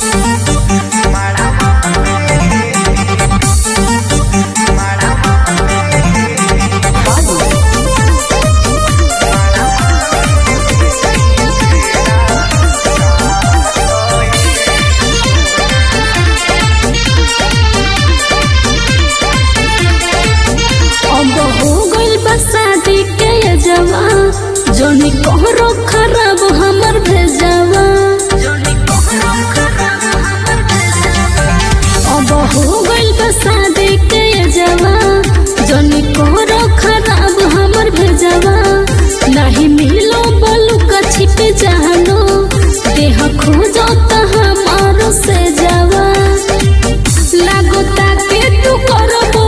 अब हो गइल बा शादी के जवा जोनी कहरो खराब हमर भेजवा अब हो गइल बा शादी के जवा जोनी कहरो खराब हमर भेजवा नहीं मिलो बलू का छिप जानो देह खोजो त हमारो से जावा लागो ताके तू करबो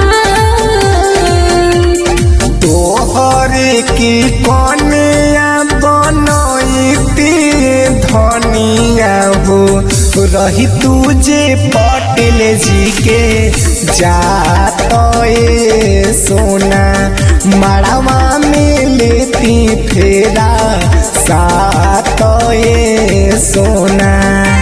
घाव तोहरे की कनिया बनैती धनिया हो रही तुझे पटेल जी के जात ए सोना मड़वा में लेती फेरा सात ए सोना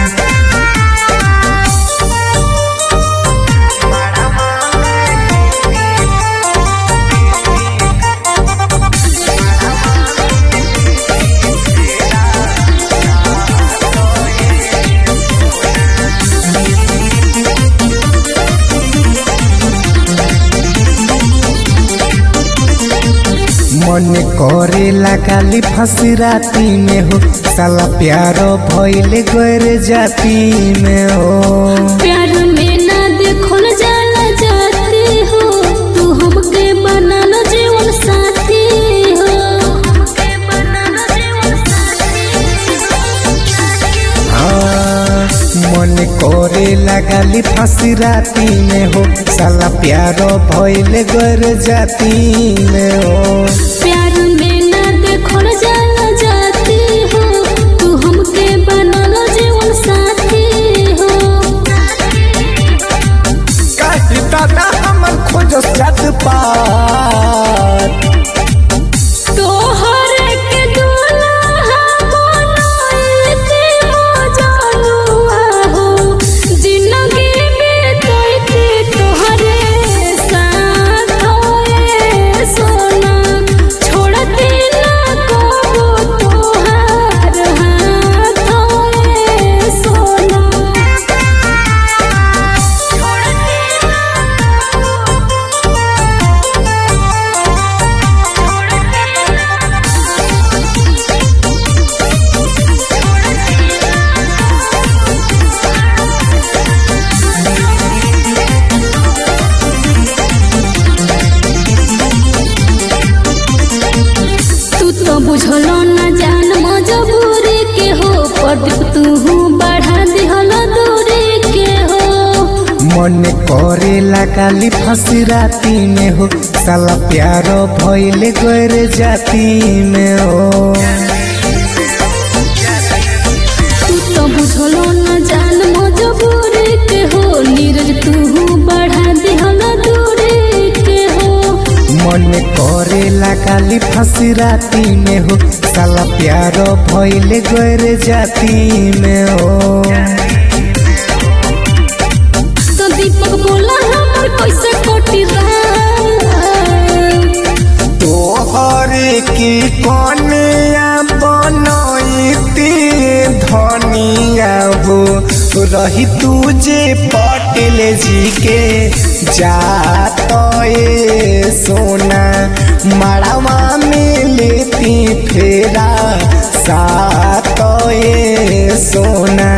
मन करे लगाली फंसी राती में हो साला प्यार भइले गैर जाती में हो प्यार में ना देखल जाला जाती हो तू हमके बना लो जीवन साथी हो हाँ, मन करे लगाली फंसी राती में हो साला प्यार भइले गैर जाती में हो प्यार में ना देखल जाला जाती हो तू हमके बना लो जीवन साथी हो काहे दादा हमर खोज जात पात तोहर के दुल्हा बनाइते हो जानुआ हो जिंदगी बीतैते तोहरे साथ होए सोना छोड़ते ना कबो तोहार हाथ होए सोना तू तो बुझलो न जान मजबूरी के हो प्रदीप तू बढ़ा दिहल दूरी के हो मन करे लगाली फंसी राती में हो साला प्यार भइले गैर जाती में हो तू तो बुझलो न जान मजबूरी के हो नीरज तू बढ़ा दिहल दूरी के हो मन करे लगाली फंसी राती में हो साला प्यार भइले गैर जाती में हो तो दीपक बोला हमर कैसे कोटी तोहरे की कनिया बनैती धनिया हो रही तुझे पटेल जी के जात ए सोना मड़वा में लेती फेरा सात ए सोना